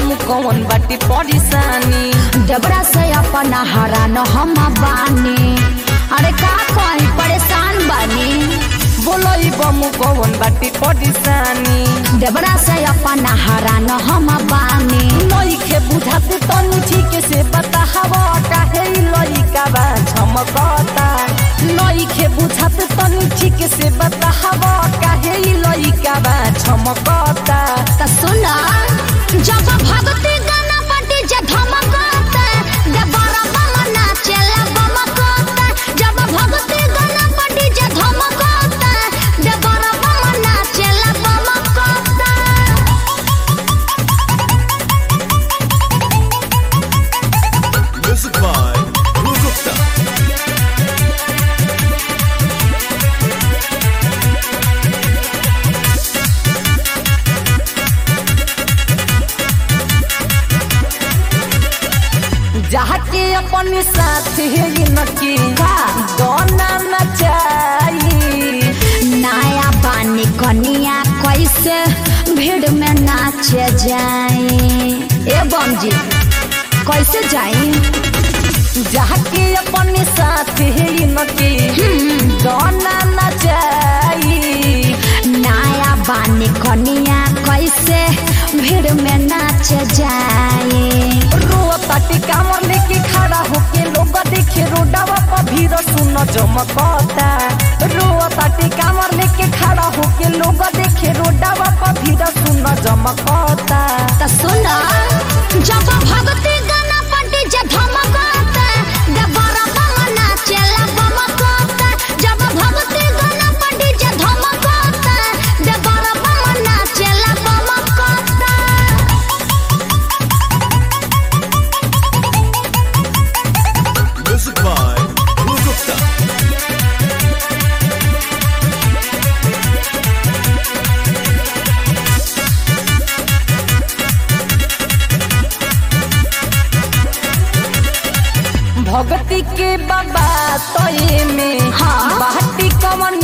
बम कौन बाटी परेशानी डबरा से अपना हरा न हम बानी अरे का कहीं परेशान बानी बोलो ई बम कौन बाटी परेशानी डबरा से अपना हरा न हम बानी नइखे बुझाते तनी ठीक से बताहवा काहे ई लइका बा झमकता नइखे बुझाते तनी ठीक से बताहवा काहे ई लइका बा झमकता त सुना जब भगती गाना पटी जे धमकता डबरा बम नाचेला बमकता जब भगती गाना पटी जे धमकता डबरा बम नाचेला बमकता Music by Guru Gupta. जाके अपन साथ है नकी का? गाना नचाई नया पानी कनिया कैसे भीड़ में नाचे जाए ए बम जी कैसे जाए जाके अपन साथ है नकी गाना नचाई नया पानी कनिया कैसे भीड़ में नाचे जाए रोताटी कामर लेके खड़ा होके लोग देखे रोडवा पर भीड़ सुन जमकता रोताटी कामर लेके खड़ा होके लोग देखे रोडवा पर भीड़ सुन जमकता त सुना जब भगती गाना पटी जे धमकता डबरा बम नाचेला बमकता जब भगती गाना पटी जे धमकता डबरा बम नाचेला बमकता Music by Guru Gupta. भगती के बाबा तोये में हाँ। बाटी कवन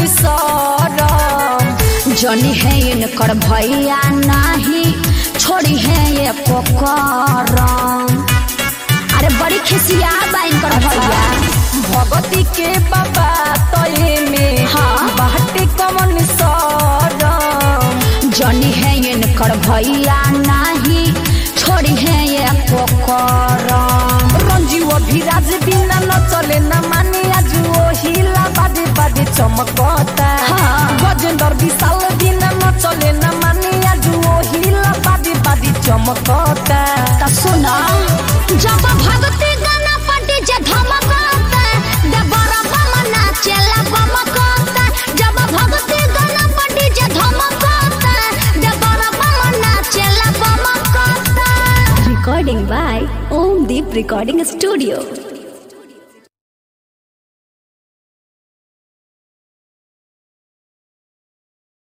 सरम जनी है इनकर भैया नाही छोड़ी है ये पोकरम अरे बड़ी खिसिया बा इनकर भैया भगती के बाबा तोये में हाँ। बाटी कवन सरम जनी है इनकर भैया नाही छोड़ी है ये पोकरम रंजीव अभिराज बिना न चले न माने आज ओ हिला बाजे बाजे चमकता हाँ। गजेंद्र विशाल बिना न चले न माने आज ओ हिला बाजे बाजे चमकता त सुना जब भगती गाना पटी जे धमकता डबरा बम नाचेला बमकता जब भगती गाना पटी जे धमकता डबरा बम नाचेला बमकता recording by Om Deep recording studio